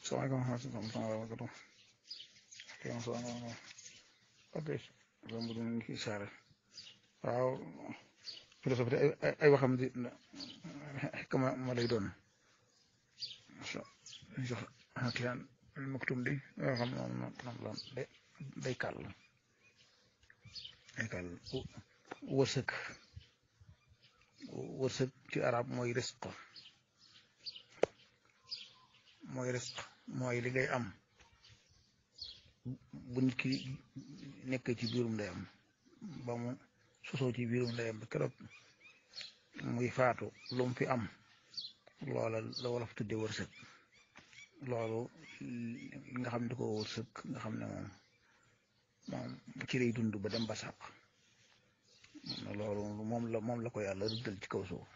salaamaaleykum wa rahmatulah wa barakatuh kéem soo amoon ok loolu moom ngi saare waaw philosophie ay ay waxam di kama ma lay doon so jox xakiyaan maktum di yoo xam noonu noonu la day day kàll day kàll wërsëg wërsëg ci arab mooy risq mooy risq mooy li ngay am bu nit ki nekk ci biirum ndeyam ba mu sosoo ci biirum ndeyam ba keroog muy faatu lu mu fi am loola la wolof tudde wërsëg loolu nga xam ne di ko wërsëg nga xam ne moom moom ci lay dund ba dem ba sàq loolu moom la moom la ko yàlla rëddal ci kaw suuf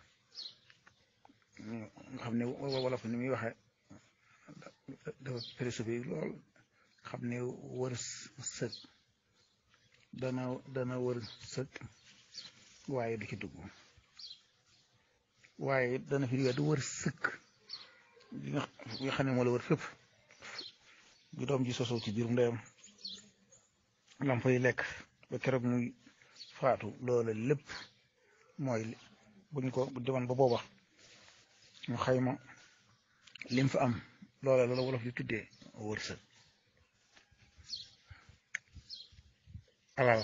nga xam ne wolof ni muy waxe dafa philosophie lool xam ne wër sëg dana dana wër sëg waaye du ci dugg waaye dana fi du wër sëg li nga xam ne moo la wër fépp bi doom ji sosoo ci biir ndeyam lam fay lekk ba keroog muy faatu loola lépp mooy buñ ko demoon ba booba ñu xayma lim fa am loola loola wolof yu tuddee wërsëg alal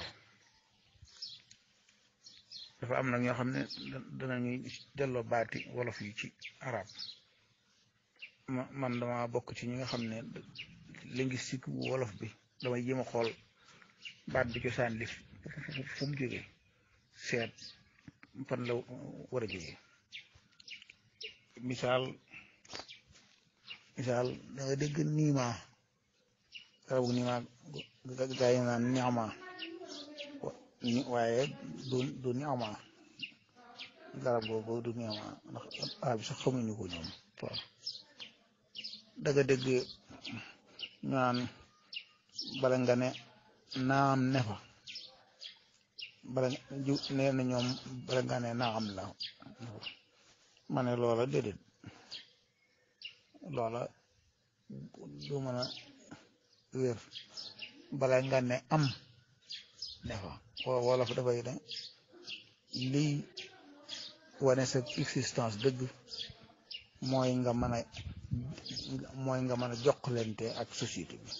dafa am nag ñoo xam ne danañuy delloo baati wolof yi ci arab man dama bokk ci ñi nga xam ne linguistique wolof bi damay jéem a xool baat bi cosaan li fu mu jógee seet fan la war a jógee misaal misaal da nga dégg niima garabu niima gaa yi naan niama waaye du du niama garab googu du niama ndax a bi sax xamuñu ko ñoom waaw da nga dégg ñaan bala nga ne naam ne fa bala ju nee na ñoom bala nga ne naam la ma ne loola déedéet loola du mën a wér bala nga ne am ne fa wala fa dafay ne lii wane sa existence dëgg mooy nga mën a mooy nga mën a jokkalante ak société bi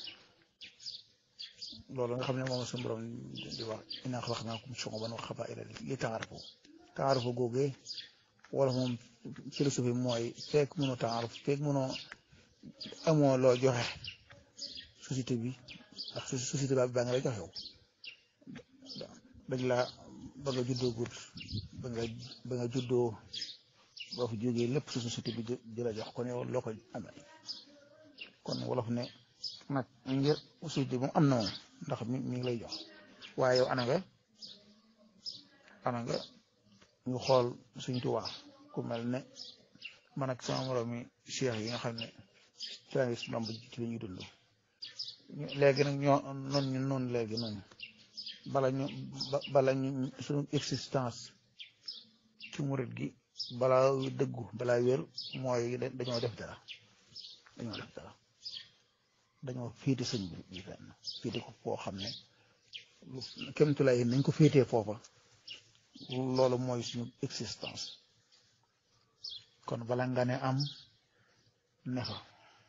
loolu nga xam ne moom suñu borom di wax inaa xalaqnaakum shu'uban wa qabaa'ila li ta'aarafu ta'aarafu googee wala moom philosophie mooy fekk mënoo ta'aaruf fekk mënoo amoo loo joxe société bi ak société bi ba nga lay joxew dañ la ba nga juddoo gut ba nga ba nga juddoo boo fi jógee lépp su société bi di la jox kon yow loo ko amee kon wolof ne nag ngir société moom am na moom ndax mi mi ngi lay jox waaye yow ana nga ana nga ñu xool suñ tuwaa ku mel ne man ak sama moroom mi cheikh yi nga xam ne ci la gis nomb ci la ñuy dund léegi nag ñoo noonu ñu noonu léegi noonu bala ñu bala ñu suñu existence ci murit gi balaa dëggu balaa wér mooy dañoo def dara dañoo def dara dañoo féete sëñ bi bi fenn féete ko foo xam ne kémtulay nañ ko féetee foofa loolu mooy suñu existence kon bala nga ne am ne fa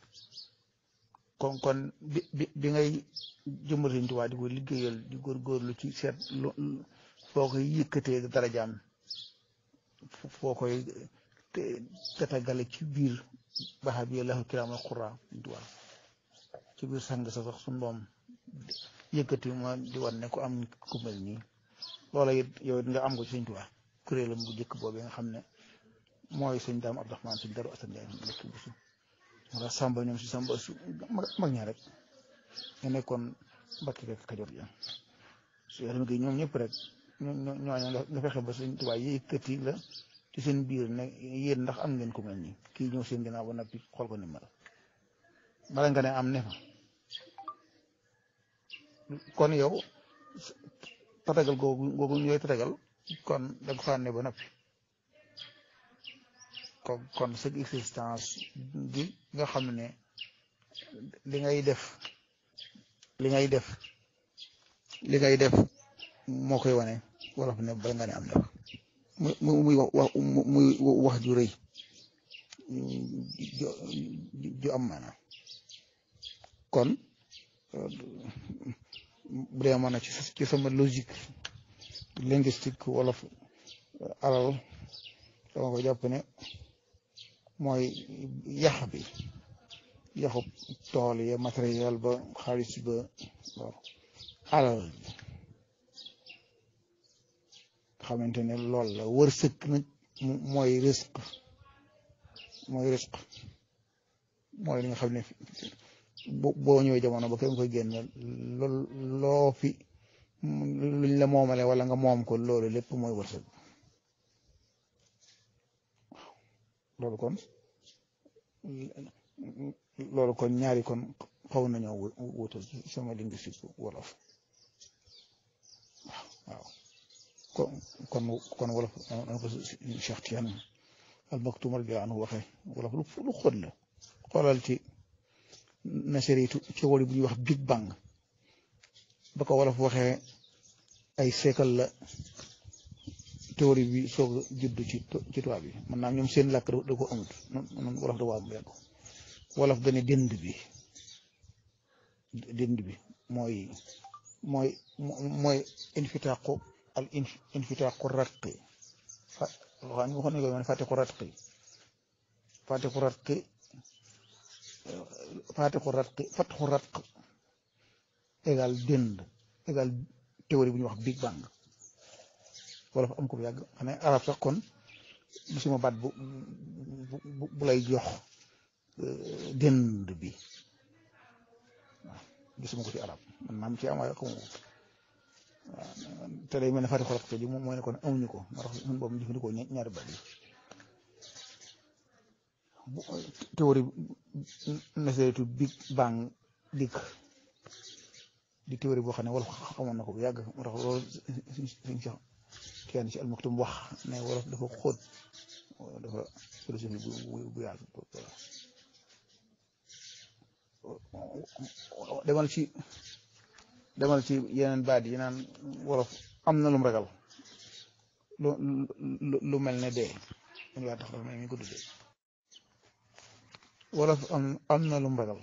kon kon bi bi bi ngay jëmbal Sëñ Tuubaa di ko liggéeyal di góorgóorlu ci seet foo koy yëkkatee darajaam foo koy tatagale ci biir baxa bi lahu kiraamal xuraa Sëñ Tuubaa ci biir sang sa sax suñu doom yëkkati ma di wan ne ko am ku mel nii loola it yow it nga am ko ci Sëñ Tuubaa kuréelam bu njëkk boobu nga xam ne mooy sëñ daam Abdourahmane suñ daru asan Njaay dëkk bu su wala samba ñoom si samba su mag ña rek nga nekkoon mbakki rek kajoor ja su yaram gi ñoom ñëpp rek ñooña nga fexe ba Sëñ Tuubaa yëkkati la ci seen biir ne yéen ndax am ngeen ku mel nii kii ñëw seen ginnaaw ba noppi xool ko ni mel bala nga ne am ne fa kon yow tatagal googu googu ñooy tatagal kon da nga fànne ba noppi kon kon sa existence gi nga xam ne li ngay def li ngay def li ngay def moo koy wane wolof ne bala nga ne am def muy muy wax muy wax ju rëy ju am maanaam kon bu dee mën a ci ci sama logique linguistique wolof alal dama ko jàpp ne mooy yax bi yaxu tool yi matériel ba xaalis ba waaw alal xamante ne loolu la wërsëg nag mooy risque mooy risque mooy li nga xam ne boo ñëwee jamono ba kenn koy génn lool loo fi luñ la moomale wala nga moom ko loolu lépp mooy wërsëg loolu kon loolu kon ñaari kon xaw nañoo wutal ci sama linguistique wolof waaw kon kon kon wolof na ko Cheikh Tidiane al Maktoum radiyallahu anhu waxee wolof lu xóot la xoolal ci nasaritu ci wàllu bu ñuy wax Big Bang ba ko wolof waxee ay seekal la théorie bi soog a juddu ci ci tubaab bi man naa ñoom seen làkk da ko amut noonu wolof da waa yàgg wolof dane dënd bi dënd bi mooy mooy mooy infitaqu al infitaqu ratqi fa waxaan waxoon nañ ko man fatiqu ratqi fatiqu ratqi fatiqu ratqi fatxu ratq égal dënd égal théorie bu ñuy wax Big Bang wolof am ko bu yàgg xam ne arab sax kon gisuma baat bu bu lay jox dënd bi waaw gisuma ko ci arab man maam ci am waaye xamu ko te day mel ne fati xorat ji moom mooy ne kon amuñu ko moo tax ñun boobu jëfandikoo ñaari baat yi théorie nasaritu Big Bang dikk di théorie boo xam ne wolof xamoon na ko bu yàgg moo tax loolu suñ suñ sax kenn ci almaktum wax ne wolof dafa xóot dafa philosophie bu bu yaatu demal ci demal ci yeneen baat yi naan wolof am na lum ragal lu lu mel ne dee mun waa tax dafa mel ni ko tuddee wolof am am na lum ragal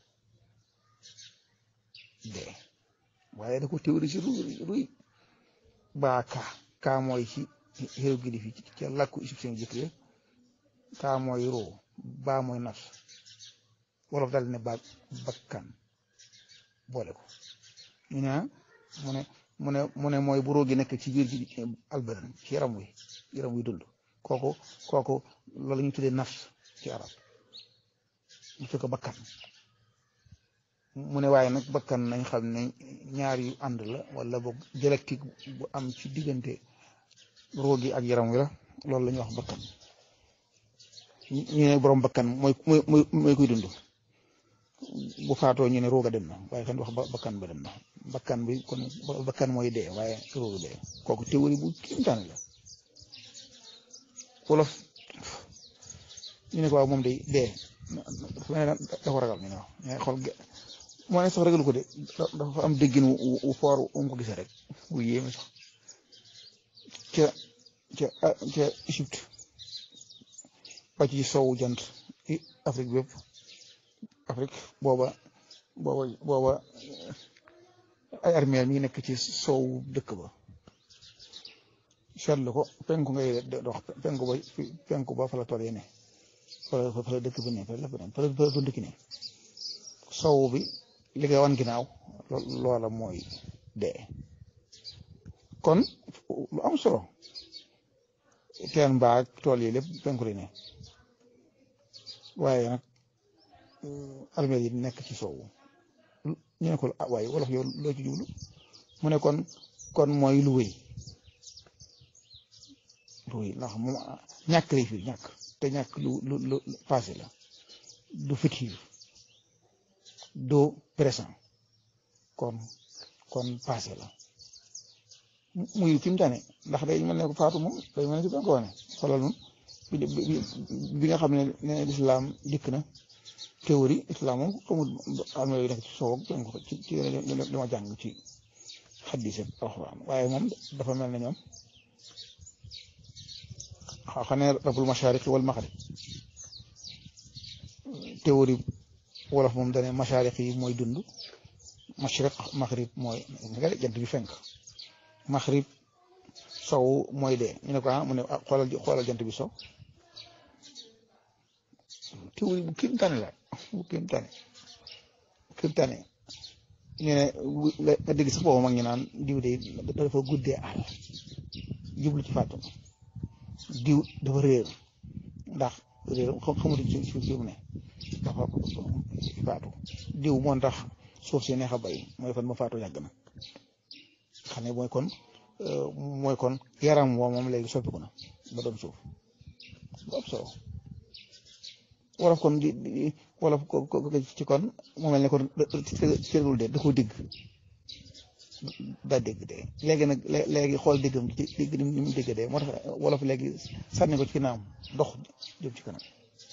dee waaye da ko théorie ci ruy baa ka kaa mooy ci hiéroglyphe yi ca làkku égyptien jëkk ya kaa mooy roo baa mooy nafs wolof daal ne ba bakkan boole ko ñu ne mu ne mu ne mu ne mooy bu roo gi nekk ci biir ji albadan ci yaram wi yaram wi dund kooku kooku loolu ñu tuddee nafs ci arab mu fekk bakkan mu ne waaye nag bakkan nañ xam ne ñaar yu ànd la wala boog dialectique bu am ci diggante roo gi ak yaram wi la loolu la ñuy wax bakkan ñu ne borom bakkan mooy mooy mooy kuy dund bu faatoo ñu ne rooga dem na waaye kan wax bakkan ba dem na bakkan bi kon bakkan mooy dee waaye rooga dee kooku théorie bu kiimtaan la wolof ñu ne ko waaw moom day dee dafa ragal ñu ne waaw mais xool moo ne sax ragalu ko de dafa am déggin wu foor um ko gisee rek wu yéeme sax ca ca ca Égypte ba ci sowu jant Afrique bépp Afrique booba booba booba ay armeel mi ngi nekk ci sowu dëkk ba seetlu ko penku ngay dox penku ba penku ba fa la tool yi ne fa la fa la dëkk bi ne fa la fa la fa dëkk ne sowu bi li nga wan ginnaaw loola mooy dee kon lu am solo teen mbaag tool yi lépp penku li ne waaye nag armeel yi nekk ci soowu ñu ne ko ah waaye wolof yow loo ci jublu mu ne kon kon mooy lu wéy lu wéy ndax moom ñàkk lay fi ñàkk te ñàkk lu lu lu passé la du futur du présent kon kon passé la muy fi mu tane ndax day mel ne ko faatu moom day mel ne si benn ko wane xoolal moom bi nga xam ne ne lislaam dikk na théorie islam moom xamul am na yu nekk ci soow ak ci ci li ma jàng ci xaddis ak alxuraan waaye moom dafa mel ne ñoom xam ne rabul mashariq wal maghrib théorie wolof moom dane mashariq yi mooy dund mashriq maghrib mooy nga jant bi fenk maghrib sow mooy dee ñu ne ko ah mu ne xoolal xoolal jant bi sow théorie bu kim tane la bu kim tane kim tane ñu ne nga dégg sax boobu mag ñu naan diw de dafa guddee àll jublu ci fàttu diw dafa réer ndax réer xamatuñ ci ci fi mu ne dafa faatu diw moo tax suuf si neex a bay mooy kon ma faatu yàgg na xam ne mooy kon mooy kon yaram woo moom léegi soppiku na ba doon suuf bu am solo wolof kon di wolof ko ci kon mu mel ne kon cërgul de da ko digg daa dégg de léegi nag léegi xool déggam ci dégg ni mu dégg de moo tax wolof léegi sànni ko ci ginnaaw dox jëm ci kanam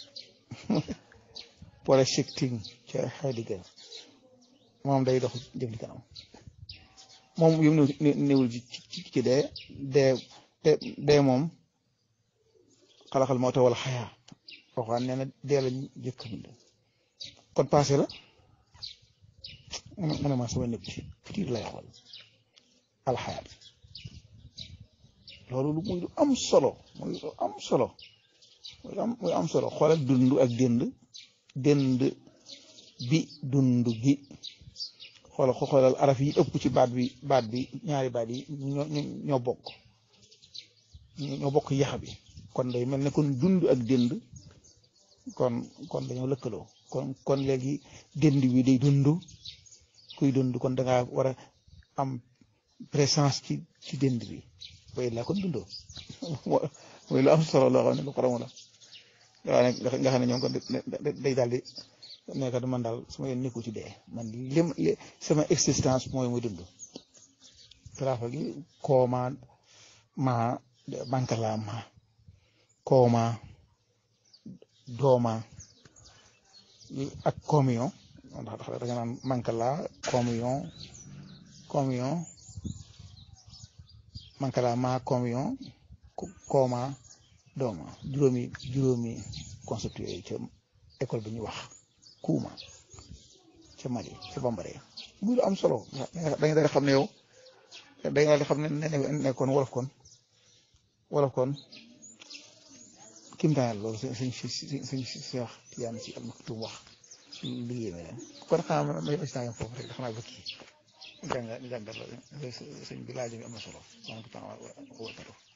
projecting ca Heidegger moom day dox jëm ci kanam moom yu mu néewul ci ci dee dee dee moom xalaxal moo tax wala xayaa waxaan nee na dee la jëkk bind kon passé la mu ne ma sama nekk ci futur lay xool alxayaat loolu lu muy lu am solo muy lu am solo muy am muy am solo xoolal dund ak dënd dënd bi dund gi xoolal xoolal araf yi ëpp ci baat bi baat bi ñaari baat yi ñoo ñoo bokk ñoo bokk yax bi kon day mel ne kon dund ak dënd kon kon dañoo lëkkaloo kon kon léegi dënd bi day dund kuy dund kon da ngaa war a am présence ci ci dënd bi way laa kon dundoo mooy lu am solo loo xam ne lu xaramu la waaw nag nga xam ne ñoom kon day daal di nekk man daal sama yoon nekku ci dee man lim sama existence mooy muy dund trafa gi kooma ma bankala ma kooma dooma ak communion ndax da nga naan mankala communion communion mankala ma communion kooma dooma juróomi juróomi concept yooyu ca école bi ñu wax kuuma ca Mali ca Bambara muy lu am solo dañu daal xam ne yow dañu daal di xam ne nekkoon wolof kon wolof kon kim taanal loolu suñ suñ suñ suñ Seex Tijaan si al Maktum wax lu yéeme leen kon xanaa ma ma ma foofu rek xanaa ba kii jàngal jàngal la sëñ bi laaj bi am na solo.